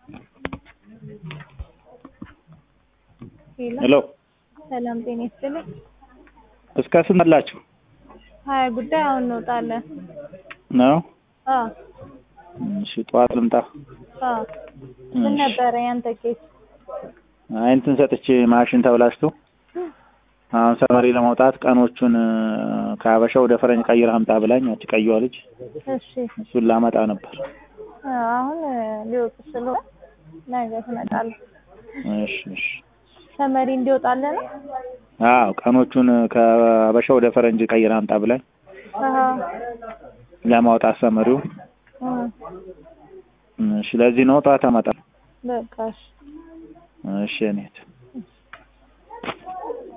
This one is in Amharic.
ሄሎ ሰላም ጤና ይስጥልኝ። እስከ ስንት አላችሁ ሀያ ጉዳይ አሁን እንወጣለን። ነው? አዎ እሺ ጠዋት ልምጣ። አዎ ምን ነበረ ያንተ ኬስ? አይ እንትን ሰጥቼ ማሽን ተብላሽቶ አሁን ሰመሪ ለመውጣት ቀኖቹን ከሀበሻ ወደ ፈረንጅ ቀይር አምጣ ብላኝ ያቺ ቀይዋ ልጅ እሺ እሱን ላመጣ ነበር። አሁን ሊወጡ ስለሆነ ነገ ትመጣለህ። እሺ እሺ ሰመሪ እንዲወጣለን ነው? አዎ ቀኖቹን ከሀበሻ ወደ ፈረንጅ ቀይር አምጣ ብላኝ አሃ ለማውጣት ሰመሪውን እ እሺ ለዚህ ነው ጠዋት አመጣ። በቃ እሺ እሺ እኔት